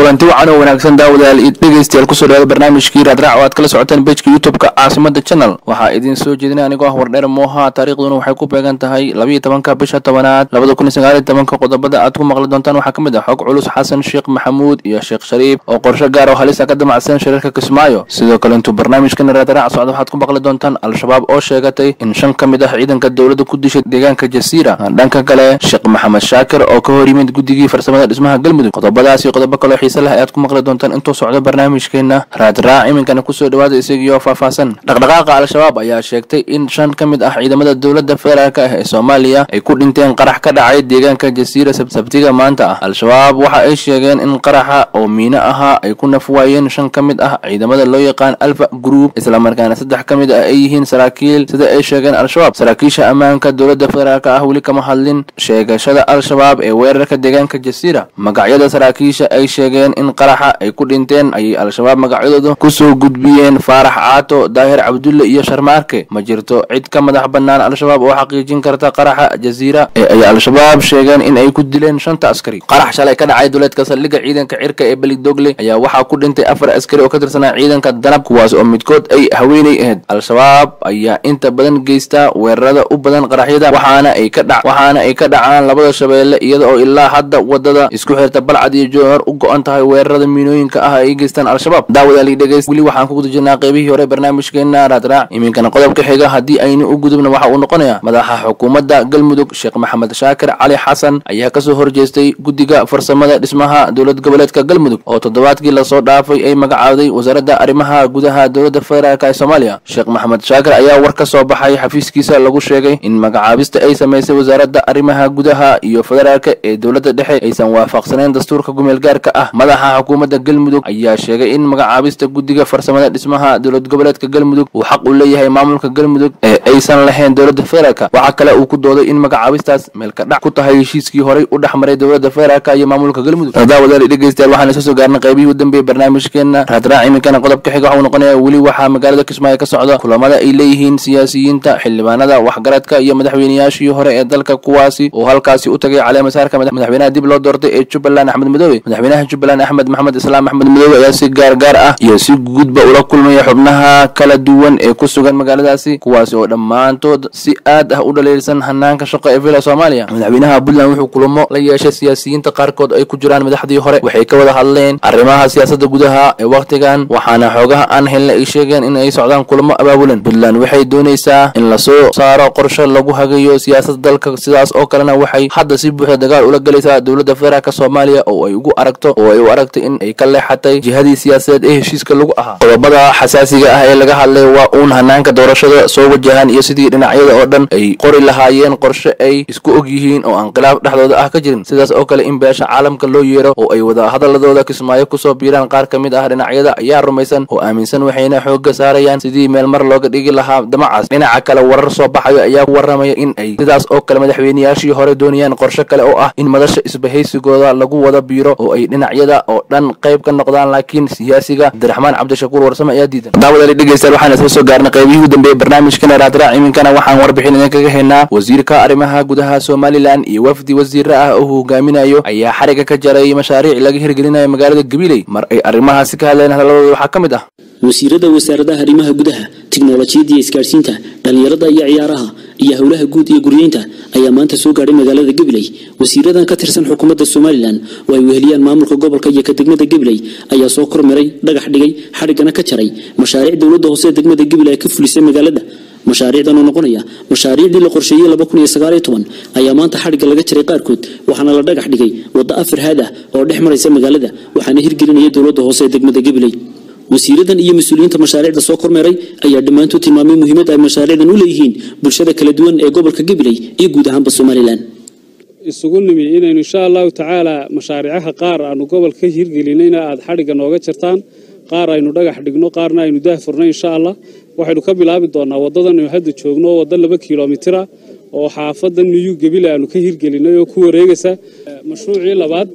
kulanti wacan oo wanaagsan daawadayaal iyo dhegeystayaal kusoo dhawaada barnaamijkii raadraac oo aad kala socoteen bejka youtube-ka caasimada channel waxaa idiin soo jeedinay anigoo ah wardheer mooha taariikhduna waxay ku beegan tahay labayo tobanka bisha tobanaad labada kun iyo sagaal iyo tobanka qodobada aad ku maqli doontaan waxaa ka mid ah xog culus xasan sheekh maxamuud iyo sheekh shariif oo qorsho gaar oo halisa ka damacsan shariirka kismaayo sidoo kale intuu barnaamijkan raadraac socda waxaad ku maqli doontaan al-shabaab oo sheegatay in shan ka mid ah ciidanka dowladda ku dishay deegaanka jasiira dhanka kale sheekh maxamed shaakir oo ka hor yimid guddigii farsamada dhismaha galmudug qodobadaas iyo qodobo kaloo xiise leh ayaad ku maqli doontaan intuu socdo barnaamijkeena raadraac iminkana kusoo dhawaada isagiioo faahfaahsan dhaqdhaqaaqa al-shabaab ayaa sheegtay in shan ka mid ah ciidamada dowladda federaalk ah ee soomaaliya ay ku dhinteen qarax ka dhacay deegaanka jasiira sabtiga maanta ah al-shabaab waxa ay sheegeen in qaraxa oo miino ahaa ay ku nafwaayeen shan ka mid ah ciidamada loo yaqaan alfa group islamarkaana saddex ka mid ah ay yihiin saraakiil sida ay sheegeen al-shabaab saraakiisha ammaanka dowladda federaalk ah weli kama hadlin sheegashada al-shabaab ee weerarka deegaanka jasiira magacyada saraakiisha ay sheegeen in qaraxa ay ku dhinteen ayay al-shabaab magacyadooda kusoo gudbiyeen faarax caato daahir cabdulle iyo sharmaarke ma jirto cid ka madax bannaan al-shabaab oo xaqiijin karta qaraxa jasiira ee ay al-shabaab sheegeen in ay ku dileen shanta askari qarax shalay ka dhacay duleedka saldhigga ciidanka cirka ee belidogle ayaa waxaa ku dhintay afar askari oo ka tirsanaa ciidanka danab kuwaas oo midkood ay haweenay ahayd al-shabaab ayaa inta badan geysta weerarada u badan qaraxyada waxaana ay ka dha waxaana ay ka dhacaan labada shabeelle iyada oo ilaa hadda wadada isku xirta balcad iyo jowhar u go-an tahay weerarada miinooyinka ah ay geystaan al-shabaab daawadaali dhegeys weli waxaan ku guda jirnaa qeybihii hore barnaamijkeena raadraac iminkana qodobka xiga haddii aynu u gudubna waxa uu noqonayaa madaxa xukuumadda galmudug sheekh maxamed shaakir cali xasan ayaa kasoo horjeestay guddiga farsamada dhismaha dowlad goboleedka galmudug oo toddobaadkii lasoo dhaafay ay magacaawday wasaaradda arrimaha gudaha dowladda federaalk ee soomaaliya sheekh maxamed shaakir ayaa war ka soo baxay xafiiskiisa lagu sheegay in magacaabista ay samaysay wasaaradda arrimaha gudaha iyo federaalka ee dowladda dhexe aysan waafaqsaneyn dastuurka gumeel gaarka ah madaxa xukuumadda galmudug ayaa sheegay in magacaabista guddiga farsamada dhismaha dowlad goboleedka galmudug uu xaq u leeyahay maamulka galmudug ee aysan lahayn dowladda federaalka waxaa kale uu ku dooday in magacaabistaas meelka dhac ku tahay heshiiskii horey u dhex maray dowladda federaalka iyo maamulka galmudug daawadaali dhegeystayaal waxaan isla soo gaarnay qaybihii u dambeeyey barnaamijkeena raadraac iminkana qodobka xiga waxuu noqonaya weli waxaa magaalada kismaayo ka socda kulamada ay leeyihiin siyaasiyiinta xildhibaanada waxgaradka iyo madaxweynayaashii hore ee dalka kuwaasi oo halkaasi u tagay caleemasaarka madaxweynaha dib loo doortay ee jubbaland axmed madoobe madaxweynaha jubbaland axmed maxamed islaam axmed madoobe ayaa si gaargaar ah iyo si guudba ula kulmaya xubnaha kala duwan ee ku sugan magaaladaasi kuwaasi oo dhammaantood si aad ah u dhaliilsan hanaanka shaqo ee villa soomaaliya madaxweynaha puntland wuxuu kulamo la yeeshay siyaasiyiinta qaarkood ay ku jiraan madaxdii hore waxay ka wada hadleen arrimaha siyaasadda gudaha ee wakhtigan waxaana xoogaha aan helna ay sheegeen in ay socdaan kulamo abaabulan puntland waxay doonaysaa in lasoo saaro qorshe lagu hagayo siyaasadda dalka sidaas oo kalena waxay hadda si buuxda dagaal ula gelaysaa dowladda federaalk soomaaliya oo ay ugu aragto oo ay u aragtay in ay ka leexatay jihadii siyaasadeed ee heshiiska lagu ahaa qodobada xasaasiga ah ee laga hadlay waa uun hanaanka doorashada soo wajahan iyo sidii dhinacyada oo dhan ay qori lahaayeen qorshe ay isku og yihiin oo aan khilaaf dhexdooda ah ka jirin sidaas oo kale in beesha caalamka loo yeero oo ay wada hadaladooda kismaayo kusoo biiraan qaar ka mid ah dhinacyada ayaa rumaysan oo aaminsan waxayna xoogga saarayaan sidii meel mar looga dhigi lahaa damacaas dhinaca kale warar soo baxayo ayaa ku waramaya in ay sidaas oo kale madaxweynayaashii hore doonayaan qorshe kale oo ah in madasha isbahaysigooda lagu wada biiro oo ay dhinacyada oo dhan qayb ka noqdaan laakiin siyaasiga cabdiraxmaan cabdishakuur warsame ayaa diidan daawadaali dhegeystayaal waxaan isla soo gaarnay qaybihii u dambeeyey barnaamijkana raadraac iminkana waxaan warbixin idinkaga haynaa wasiirka arrimaha gudaha somalilan iyo wafdi wasiire ah oo hogaaminayo ayaa xariga ka jaray mashaariic laga hirgelinayo magaalada gabiley mar ay arrimahaasi ka hadleen hadalladooda waxaa ka mid ah wasiirada wasaaradaha arrimaha gudaha tiknolojiyadda iyo isgaadhsiinta dhallinyarada iyo ciyaaraha iyo howlaha guud iyo guryeynta ayaa maanta soo gaadhay magaalada gabiley wasiiradan ka tirsan xukuumadda somalilan oo ay weheliyaan maamulka gobolka iyo ka degmada gabiley ayaa soo kormaray dhagax dhigay xadhiggana ka jaray mashaariic dowladda hoose ee degmada gabiley ay ka fulisay magaalada mashaariicdan oo noqonaya mashaariicdii la qorsheeyey laba kun iyo sagaal iyo toban ayaa maanta xadhigga laga jaray qaarkood waxaana la dhagax dhigay waddo afar haad ah oo dhex maraysa magaalada waxaana hirgelinaya dowladda hoose ee degmada gabiley wasiiradan iyo mas-uuliyiinta mashaariicda soo kormeeray ayaa dhammaantood tilmaamay muhiimadda ay mashaariicdan u leeyihiin bulshada kala duwan ee gobolka gabiley iyo guud ahaanba somalilan isugu nimi inaynu insha allahu tacaala mashaariicaha qaar aanu gobolka ka hirgelinayna aada xadhigga nooga jartaan qaar aynu dhagax dhigno qaarna aynu daahfurno insha allah waxaynu ka bilaabi doonaa waddadan aynu hadda joogno oo waddo laba kilomitira oo xaafadda niyu gebile aanu ka hirgelinay oo ku wareegaysa mashruucii labaad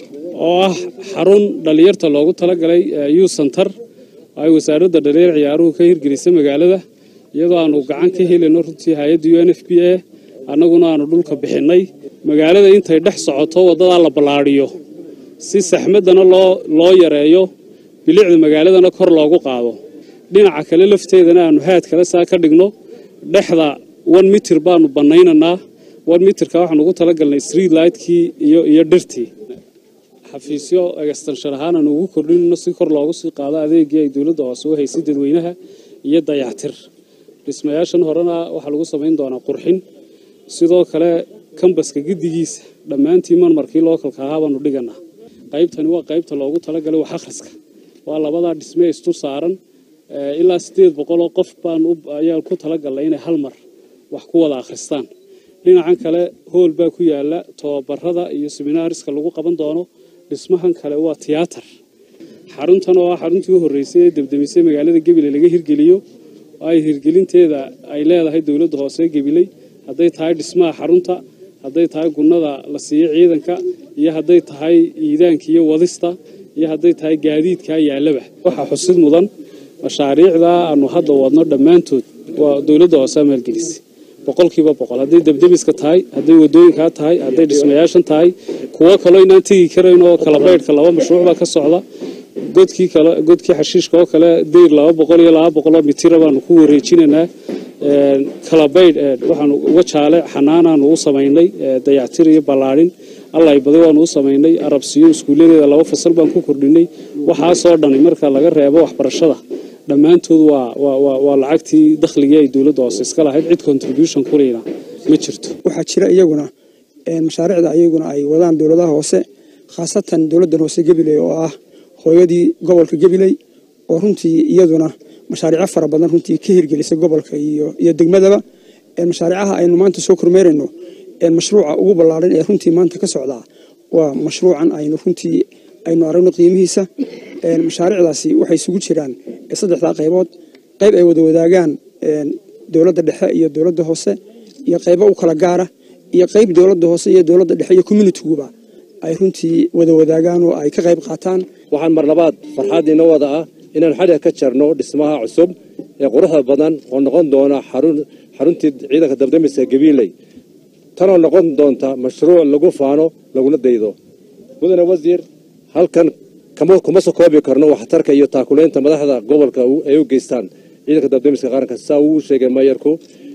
oo ah xarun dhallinyarta loogu talagalay yu santar ay wasaaradda dhalinyar ciyaaruhu ka hirgelisay magaalada iyadoo aanu gacan ka helayno runtii hay-adda u n f b a annaguna aanu dhulka bixinnay magaalada intay dhex socoto waddadaa la ballaadhiyo si saxmaddana loo loo yareeyo bilicda magaaladana kor loogu qaado dhinaca kale lafteedana aanu haad kale saa ka dhigno dhexda one mitir baanu bannaynaynaa one mitirka waxaan ugu talagalnay street lightkii iyo iyo dhirtii xafiisyo extenshon ahaan aanu ugu kordhinayno si kor loogu sii qaado adeegii ay dowladda hoose u haysay dadweynaha iyo dayactir dhismayaashan horena waxaa lagu samayn doonaa qurxin sidoo kale kambaska giddigiisa dhammaantii marmarkii lookalka ahaa baanu dhiganaa qaybtani waa qaybta loogu talagalay wax akhriska waa labadaa dhisme isdul saaran ilaa siddeed boqoloo qof baan ayaan ku talagalnay inay hal mar wax ku wada akhristaan dhinacan kale hool baa ku yaala tobabarada iyo seminaariska lagu qaban doono dhismahan kale waa tiyaatar xaruntan oo ah xaruntii u horreysay ee debdemisay magaalada gebile laga hirgeliyo oo ay hirgelinteeda ay leedahay dowladda hoose gebiley hadday tahay dhismaha xarunta hadday tahay gunnada la siiyo ciidanka iyo hadday tahay iidaanka iyo wadista iyo hadday tahay gaadiidka yaalaba waxaa xusid mudan mashaariicda aanu hadda wadno dhammaantood waa dowladda hoose maalgelisay boqolkiiba boqol hadday debdemiska tahay hadday wadooyinkaa tahay hadday dhismayaashan tahay kuwo kaloo inaan tegi karayn oo kala baydhka laba mashruuc baa ka socda godkii kale godkii xashiishka oo kale deyr laba boqol iyo laba boqoloo mitira baanu ku wareejinaynaa kala baydh waxaanu uga jaale xanaanaanu u samaynay dayactir iyo ballaadhin allay baday waanu u samaynay arabsiyo iskuulladeeda laba fasal baan ku kordhinay waxaasoo dhani marka laga reebo waxbarashada dhammaantood waa lacagtii dakhligii ay dowladda hoose iska lahayd cid contribution kuleyna ma jirto waxaa jira iyaguna mashaariicda iyaguna ay wadaan dowladaha hoose khaasatan dowladdan hoose gabiley oo ah hooyadii gobolka gabiley oo runtii iyaduna mashaariico fara badan runtii ka hirgelisay gobolka iyo degmadaba mashaariicaha aynu maanta soo kormeerayno mashruuca ugu ballaaran ee runtii maanta ka socdaa waa mashruucan aynu runtii aynu aragno qiimihiisa mashaariicdaasi waxay isugu jiraan saddexdaa qaybood qayb ay wada wadaagaan dowladda dhexe iyo dowladda hoose iyo qaybo u kala gaara iyo qayb dowladda hoose iyo dowladda dhexe iyo communitiguba ay runtii wada wadaagaan oo ay ka qayb qaataan waxaan mar labaad farxaadiina wada ah inaan xadhiga ka jarno dhismaha cusub ee quruxda badan oo noqon doona xaruntii ciidanka dabdamiska gabiiley tanoo noqon doonta mashruuc lagu faano laguna daydo mudane wasiir halkan kuma soo koobi karno waxtarka iyo taakulaynta madaxda gobolka ay u geystaan ciidanka dabdamiska qaranka saa uu sheegay mayarku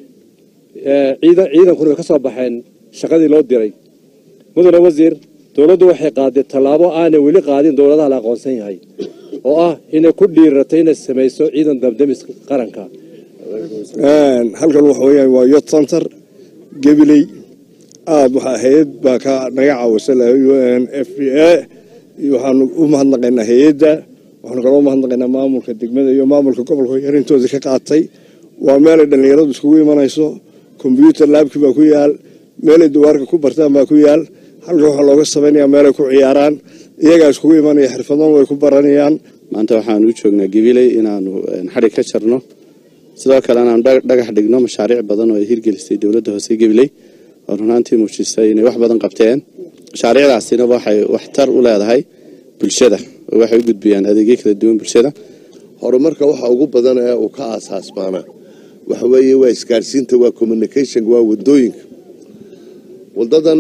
ciidankuna way ka soo baxeen shaqadii loo diray mudane wasiir dowladdu waxay qaaday tallaabo aanay weli qaadin dowladaha la aqoonsan yahay oo ah inay ku dhiiratay inay samayso ciidan dabdamiska qaranka halkan waxa weyaan waa yot center gabiley aada waxaa hay-ad baa ka naga caawisay u n f b a waxaanu u mahadnaqaynaa hay-adda waxaanu kaloo umahadnaqaynaa maamulka degmada iyo maamulka gobolka yarintooda ka qaatay waa meelay dhallinyaradu iskugu imanayso kombyuutar laabki baa ku yaal meelay dawaarka ku bartaan baa ku yaal halkan waxaa looga samaynayaa meelay ku ciyaaraan iyagaa iskugu imanaya xirfadan way ku baranayaan maanta waxaanu u joognaa gabiley inaanu xadhig ka jarno sidoo kale inaanu dhagax dhigno mashaariic badan oo ay hirgelisay dowladda hoose gabiley oo runaantii muujisay inay wax badan qabteen mashaariicdaasina waxay waxtar u leedahay bulshada oo waxay u gudbiyaan adeegyo kala duwan bulshada horumarka waxa ugu badan ee uu ka aasaasmaana waxa weeye waa isgaarsiinta waa communication waa wadooyinka wadadan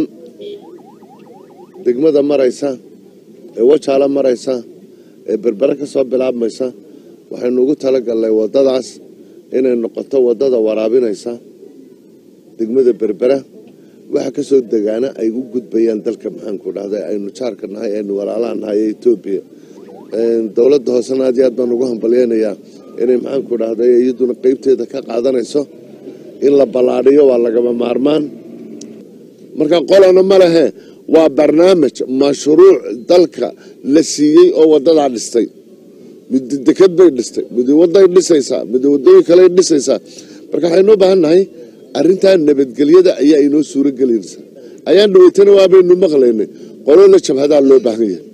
degmada maraysa ee wajaala maraysa ee berbere ka soo bilaabmaysa waxaynu ugu talagalnay wadadaas inay noqoto wadada waraabinaysa degmada berbera waxa kasoo degaana ay u gudbayaan dalka maxaanku dhahda aynu jaarka nahay aynu walaalaha nahay ee etoobiya dowladda hoosena aad iyo aad baan ugu hambalyeynayaa inay maxaanku dhahday iyaduna qeybteeda ka qaadanayso in la ballaadhiyo waa lagama maarmaan marka qolana ma lehe waa barnaamij mashruuc dalka la siiyey oo wadadaa dhistay mid deked bay dhistay mid waday dhisaysaa mid wadooyin kale dhisaysaa marka waxaynu u baahan nahay arrintaa nabadgelyada ayaa inoo suuro gelinaysa ayaan dhaweytana waabaynu maqlaynay qolo la jabhadaa loo baahan yahay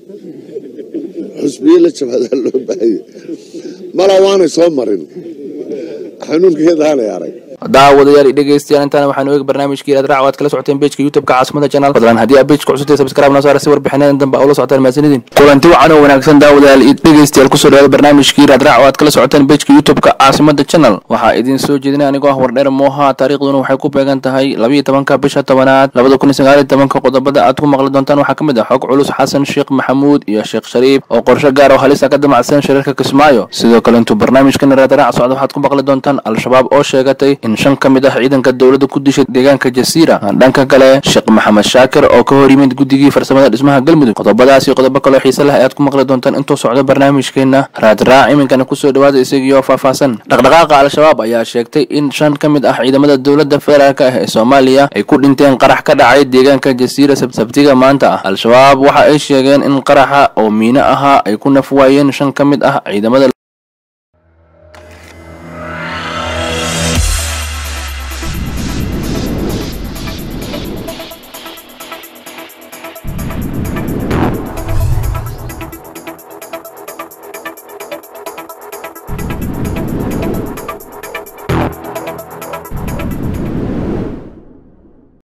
xusbiye la jabhadaa loo baahan yahay mala waanay soo marin xanuunkeedaanay arag daawadayaal iyo dhegeystayaal intaana waxaanu eegi barnaamijkii raadraac waad kala socoteen bejka youtubeka caasimada channel fadlan haddii aad bejka cusubtay subscribe noo saara si warbixinadan dambe ula socotaan mahadsanidin kulanti wacan oo wanaagsan daawadayaal iyo dhegeystayaal kusoo dhawaada barnaamijkii raadraac waad kala socoteen bejka youtubeka caasimada channel waxaa idin soo jeedinay anigoo ah wardheer mooha taariikhduna waxay ku beegan tahay labiyo tobanka bisha tobanaad labada kun iyo sagaal iyo tobanka qodobada aad ku maqli doontaan waxaa ka mid ah xog culus xasan sheekh maxamuud iyo sheekh shariif oo qorshe gaar oo halisa ka damacsan shirarka kismaayo sidoo kale intuu barnaamijkan raadraac socda waxaad ku maqli doontaan al-shabaab oo sheegatay in shan ka mid ah ciidanka dowladda ku dishay deegaanka jasiira dhanka kale sheekh maxamed shaakir oo ka hor yimid guddigii farsamada dhismaha galmudug qodobadaas iyo qodobo kaloo xiise leh ayaad ku maqli doontaan intuu socdo barnaamijkeena raadraac iminkana kusoo dhawaada isagiioo faahfaahsan dhaqdhaqaaqa al-shabaab ayaa sheegtay in shan ka mid ah ciidamada dowladda federaalk ah ee soomaaliya ay ku dhinteen qarax ka dhacay deegaanka jasiira sabtiga maanta ah al-shabaab waxa ay sheegeen in qaraxa oo miino ahaa ay ku naf waayeen shan ka mid ah ciidamada